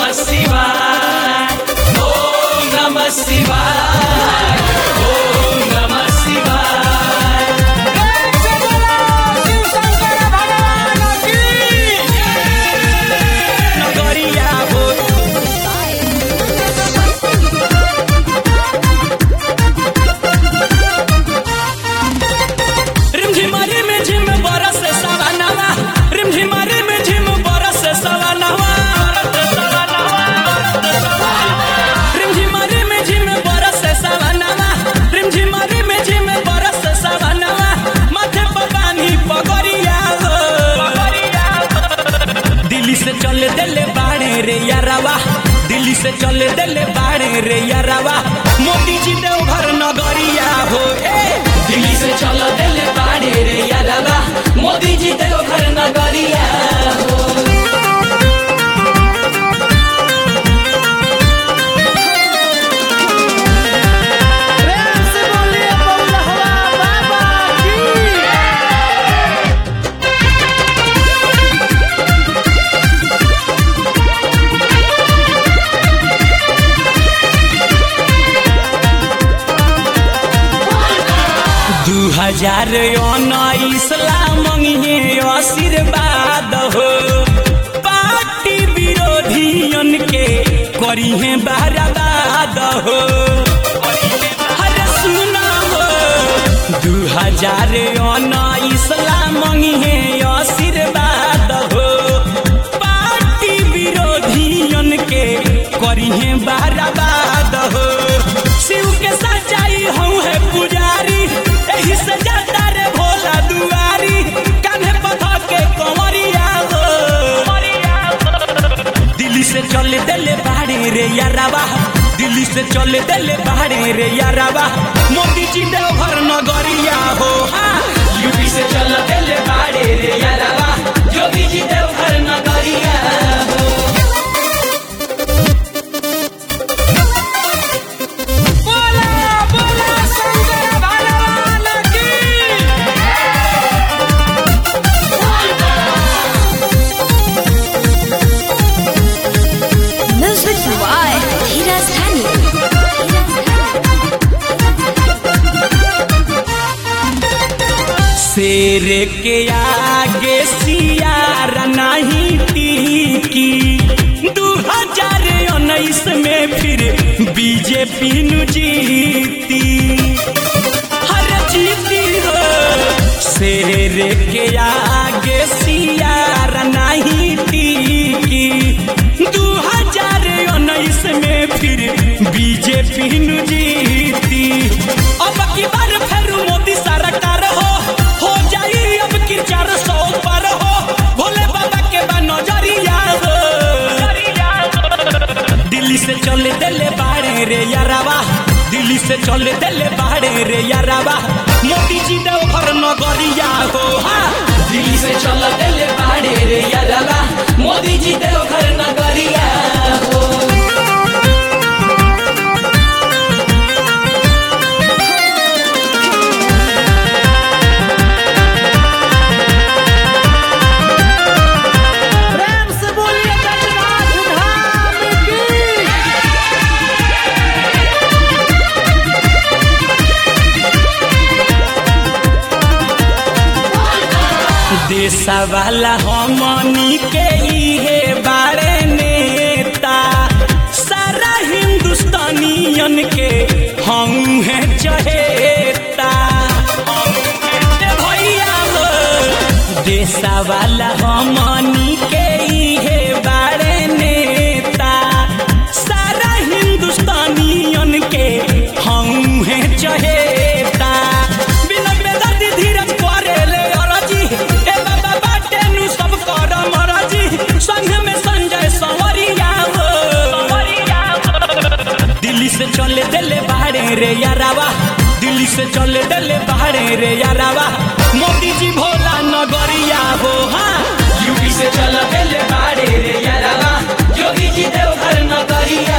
नमः शिवाय ओम नमः शिवाय ओम नमः शिवाय नगरिया हो रिमझिमा रिमझिम बरस सवनवा रिमझिमा रिमझिम बरस सवनवा रिमझिमा रिमझिम बरस सवनवा रिमझिमा रिमझिम बरस सवनवा माथे पर बानी पगरिया हो दिल्ली से चल दिले बाड़े रे यारवा दिल्ली से चल दिले बाड़े रे यारवा मोदी जी देवघर नगरिया हो ए दिल्ली से चल दिले बाड़े रे यारवा मोदी जी देवघर नगरिया हो प्रेम से बोलिए बउलहवा बाबा की दू हजार उन्नीस ला मंगिए आशीर्वाद हो पार्टी विरोधियन के करी है बहराबाद हो अरे सुना हो दू हजार उन्नीस ला मंगिए आशीर्वाद हो पार्टी विरोधियन के करी है बहराबाद हो शिव के सच्चाई हूँ है पुजारी एही से जाता रे भोला दुआरी कान्हे पथा के कंवरिया हो दिल्ली से चल दिले बाड़े रे यारावा दिल्ली से चल दिले बाड़े रे यारावा मोदी जी देवघर नगरिया हो हाँ। यूपी से चल दिले बाड़े रे यारावा योगी जी देवघर नगरिया हो बोला बोला शंकर भगवान की Music by Hiras Hani. शेर के आगे सियार नहीं टीकी दू हजार उन्नीस में फिर बीजेपी नु जीती हर जीती हो शेर के आगे सियार नहीं टीकी दू हजार उन्नीस में फिर बीजेपी नु जीती अब की बार फिर मोदी सरकार हो हो जाई अब की चार सौ पर हो भोले बाबा के बा नजरिया हो दिल्ली से चले दिले बाड़े रे यारावा दिल्ली से चले दिले बाड़े रे यारावा मोदी जी देवघर नगरिया हो हाँ दिल्ली से चल दिले बाड़े रे यारावा मोदी जी देवघर नगरिया हो प्रेम से बोलिए जगन्नाथ धाम की देशा वाला हमनी के इहे बारे नेता सारा हिंदुस्तानियन के हम है चहेता ए भैया हो देशा वाला हमनी के इहे बारे नेता सारा हिंदुस्तानियन के हम है चहेता बिना बेदर्दी धीरज करेले अरजी ए बाबा बाटे नु सब कर मरजी संग में संजय संवरिया हो दिल्ली से चले दिले बाहरे रे यारावा दिल्ली से चले दिले बाहरे रे यारावा मोदी जी भोला नगरिया हो हाँ यूपी से चल दिले बाहरे रे यारावा योगी जी देवघर नगरिया